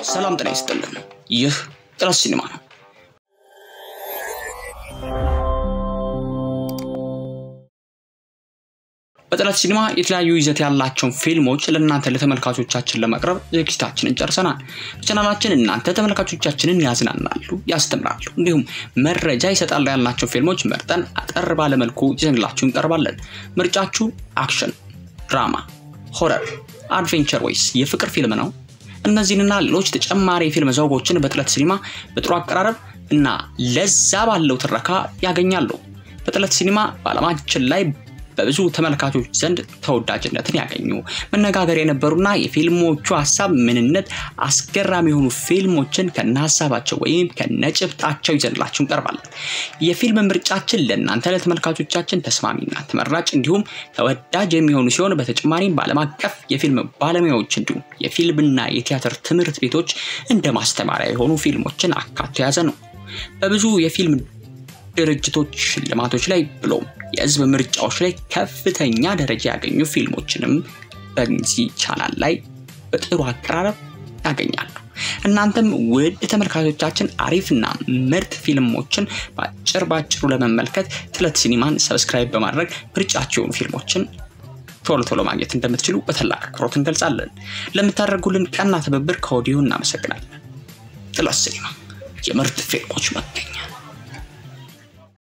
ሰላም ጤና ይስጥልን። ይህ ጥረት ሲኒማ ነው። በጥረት ሲኒማ የተለያዩ ይዘት ያላቸውን ፊልሞች ለእናንተ ለተመልካቾቻችን ለማቅረብ ዝግጅታችንን ጨርሰናል። በቻናላችን እናንተ ተመልካቾቻችንን ያዝናናሉ፣ ያስተምራሉ፣ እንዲሁም መረጃ ይሰጣሉ ያልናቸው ፊልሞች መርጠን አጠር ባለመልኩ ይዘንላችሁ እንቀርባለን። ምርጫችሁ አክሽን፣ ድራማ፣ ሆረር፣ አድቬንቸር ወይስ የፍቅር ፊልም ነው? እነዚህንና ሌሎች ተጨማሪ የፊልም ዘውጎችን በጥለት ሲኒማ በጥሩ አቀራረብ እና ለዛ ባለው ትረካ ያገኛሉ። በጥለት ሲኒማ በዓለማችን ላይ በብዙ ተመልካቾች ዘንድ ተወዳጅነትን ያገኙ መነጋገር የነበሩና የፊልሞቹ ሀሳብ ምንነት አስገራሚ የሆኑ ፊልሞችን ከነ ሀሳባቸው ወይም ከነጭብጣቸው ይዘንላችሁ እንቀርባለን። የፊልም ምርጫችን ለእናንተ ለተመልካቾቻችን ተስማሚና ተመራጭ እንዲሁም ተወዳጅ የሚሆኑ ሲሆን በተጨማሪም በዓለም አቀፍ የፊልም ባለሙያዎች እንዲሁም የፊልምና የቲያትር ትምህርት ቤቶች እንደ ማስተማሪያ የሆኑ ፊልሞችን አካቶ የያዘ ነው። በብዙ የፊልም ድርጅቶች ሽልማቶች ላይ ብሎም የህዝብ ምርጫዎች ላይ ከፍተኛ ደረጃ ያገኙ ፊልሞችንም በዚህ ቻናል ላይ በጥሩ አቀራረብ ያገኛሉ። እናንተም ውድ ተመልካቾቻችን አሪፍና ምርጥ ፊልሞችን በአጭር ባጭሩ ለመመልከት ጥለት ሲኒማን ሰብስክራይብ በማድረግ ምርጫቸው የሆኑ ፊልሞችን ቶሎ ቶሎ ማግኘት እንደምትችሉ በታላቅ አክብሮት እንገልጻለን። ለምታደርጉልን ቀና ትብብር ከወዲሁ እናመሰግናለን። ጥለት ሲኒማ የምርጥ ፊልሞች መገኛ